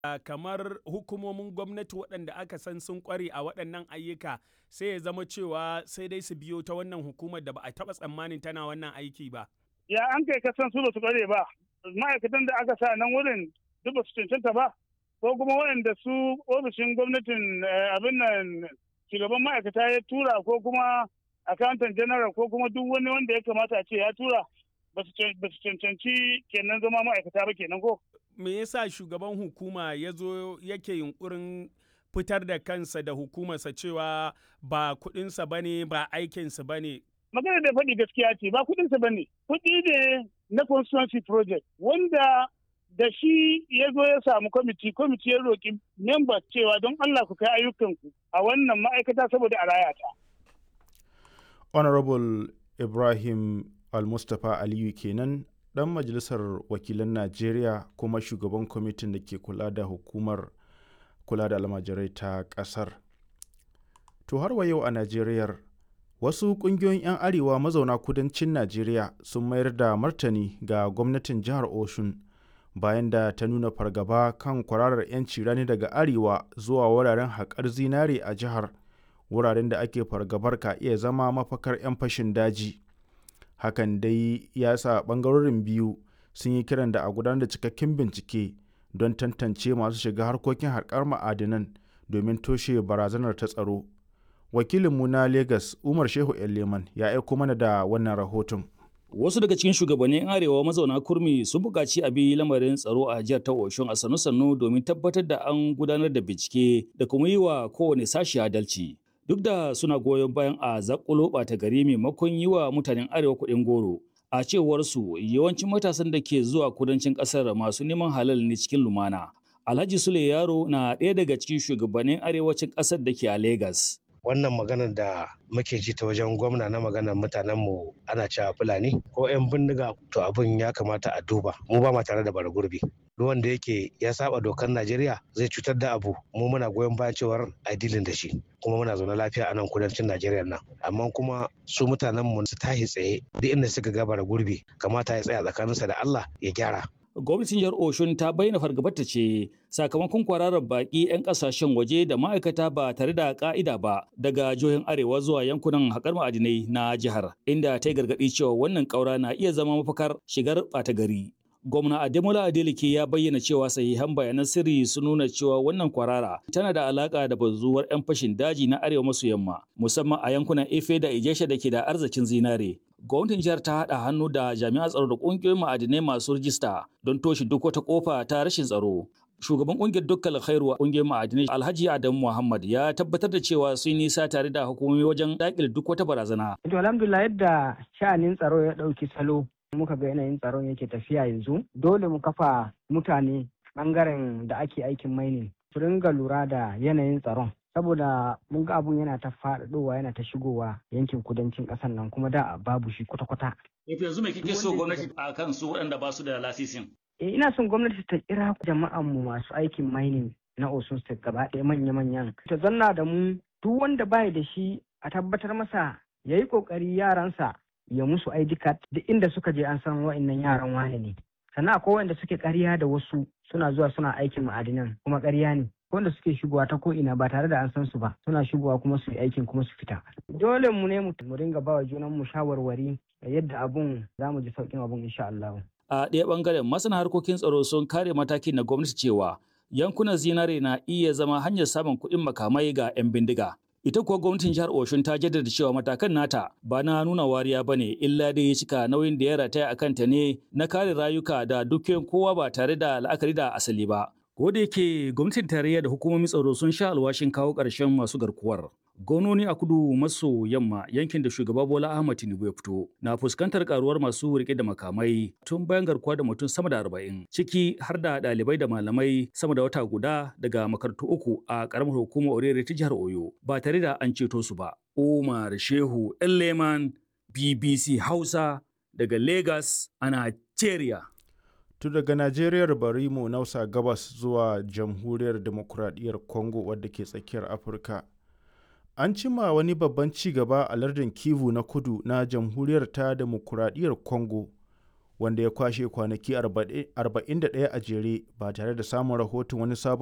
Uh, kamar hukumomin gwamnati waɗanda aka san sun ƙware a waɗannan ayyuka sai ya zama cewa sai dai su biyo ta wannan hukumar da ba a taɓa tsammanin tana wannan aiki ba. Ya an kai kasan su ba su ƙware ba, ma'aikatan da aka sa nan wurin duk ba su cancanta ba, ko kuma waɗanda su ofishin gwamnatin abin nan shugaban ma'aikata ya tura ko kuma accountant general ko kuma duk wani wanda ya kamata a ce ya tura ba su cancanci kenan zama ma'aikata ba kenan ko. me yasa shugaban hukuma ya zo yake yunkurin fitar da kansa da hukumarsa cewa ba kudinsa ba ne ba aikinsa ba ne. Magana da faɗi gaskiya ce ba kudinsa ba ne. Kuɗi ne na constituency project wanda da shi ya zo ya samu kwamiti kwamiti ya roƙi members cewa don Allah ku kai ayyukanku a wannan ma'aikata saboda a raya ta. Honorable Ibrahim Al-Mustapha Aliyu kenan ɗan majalisar wakilan najeriya kuma shugaban kwamitin da ke kula da hukumar kula da almajirai ta ƙasar to har wa yau a najeriyar wasu ƙungiyoyin 'yan arewa mazauna kudancin najeriya sun mayar da martani ga gwamnatin jihar oshun bayan da ta nuna fargaba kan kwararar 'yanci rani daga arewa zuwa wuraren haƙar zinare a jihar wuraren da ake fargabar ka iya zama mafakar 'yan fashin daji hakan dai ya sa ɓangarorin biyu sun yi kiran da a gudanar da cikakken bincike don tantance masu shiga harkokin haƙar ma'adinan domin toshe barazanar ta tsaro wakilinmu na lagos umar shehu leman ya aiko mana da wannan rahoton Wasu daga cikin shugabannin arewa mazauna kurmi sun buƙaci a bi lamarin tsaro a jihar ta Oshun a sannu-sannu domin tabbatar da an gudanar da bincike da kuma yi wa kowane sashi adalci. duk da suna goyon bayan a zakulo ɓata gari maimakon yi wa mutanen arewa kuɗin goro a cewar su yawancin matasan da ke zuwa kudancin ƙasar masu neman halal ne cikin lumana alhaji sule yaro na ɗaya daga cikin shugabannin arewacin ƙasar da ke a Legas. wannan maganar da muke ji ta wajen gwamna na maganar mutanenmu ana cewa fulani ko 'yan bindiga to abin ya kamata a duba mu ba ma tare da bara gurbi duk wanda yake ya saba dokar najeriya zai cutar da abu mu muna goyon bayan cewar a dilin da shi kuma muna zaune lafiya a nan kudancin najeriya nan amma kuma su mutanenmu su tahi tsaye duk inda suka ga bara gurbi kamata ya tsaya tsakaninsa da allah ya gyara gwamnatin jihar oshun ta bayyana fargabarta ce sakamakon kwararar baki 'yan kasashen waje da ma'aikata ba tare da ka'ida ba daga jihohin arewa zuwa yankunan haƙar ma'adinai na jihar inda ta yi gargaɗi cewa wannan ƙaura na iya zama mafakar shigar ɓata gari gwamna ademola adeleke ya bayyana cewa sahihan bayanan sirri sun nuna cewa wannan kwarara tana da alaka da bazuwar 'yan fashin daji na arewa maso yamma musamman a yankunan efe da ijesha da ke da arzikin zinare gwamnatin jihar ta haɗa hannu da jami'an tsaro da ƙungiyoyin ma'adinai masu rijista don toshe duk wata ƙofa ta rashin tsaro shugaban ƙungiyar dukkan khairu ƙungiyar ma'adinai alhaji adamu muhammad ya tabbatar da cewa sun nisa tare da hukumomi wajen daƙile duk wata barazana. to alhamdulillah yadda sha'anin tsaro ya ɗauki salo muka ga yanayin tsaron yake tafiya yanzu dole mu kafa mutane bangaren da ake aikin mining su ringa lura da yanayin tsaron saboda mun ga abun yana ta faɗaɗowa yana ta shigowa yankin kudancin ƙasar nan kuma da babu shi kwata-kwata. yanzu me kike so gwamnati a kan su waɗanda ba su da lasisin? Eh, ina son gwamnati ta kira jama'an mu masu aikin mining na Osun State gaba ɗaya manya-manyan. Ta zanna da mu duk wanda baya da shi a tabbatar masa ya yi ƙoƙari yaransa ya musu ID card duk inda suka je an san wa'annan yaran wane ne. Sannan akwai wanda suke ƙarya da wasu suna zuwa suna aikin ma'adinan kuma ƙarya ne. wanda suke shigowa ta ko'ina ba tare da an san su ba suna shigowa kuma su yi aikin kuma su fita dole mu ne mu ringa ba wa junan mu shawarwari yadda abun za mu ji sauƙin abun insha Allah a ɗaya ɓangaren masana harkokin tsaro sun kare matakin na gwamnati cewa yankunan zinare na iya zama hanyar samun kuɗin makamai ga 'yan bindiga ita kuwa gwamnatin jihar Oshun ta jaddada cewa matakan nata ba na nuna wariya ba ne illa dai ya cika nauyin da ya rataya a kanta ne na kare rayuka da dukiyoyin kowa ba tare da la'akari da asali ba Ko da yake gwamnatin tarayya da hukumomin tsaro sun sha alwashin kawo ƙarshen masu garkuwar. Gononi a kudu maso yamma yankin da shugaba Bola Ahmad Tinubu ya fito na fuskantar karuwar masu rike da makamai tun bayan garkuwa da mutum sama da arba'in ciki har da ɗalibai da malamai sama da wata guda daga makarantu uku a ƙaramar hukumar Orere ta jihar Oyo ba tare da an ceto su ba. Umar Shehu Leman BBC Hausa daga Lagos a Nigeria. tu daga najeriyar bari mu nausa gabas zuwa jamhuriyar demokuraɗiyyar congo wadda ke tsakiyar afirka an cima wani babban ci gaba a lardin kivu na kudu na jamhuriyar ta demokuraɗiyyar congo wanda ya kwashe kwanaki 41 a jere ba tare da samun rahoton wani sabon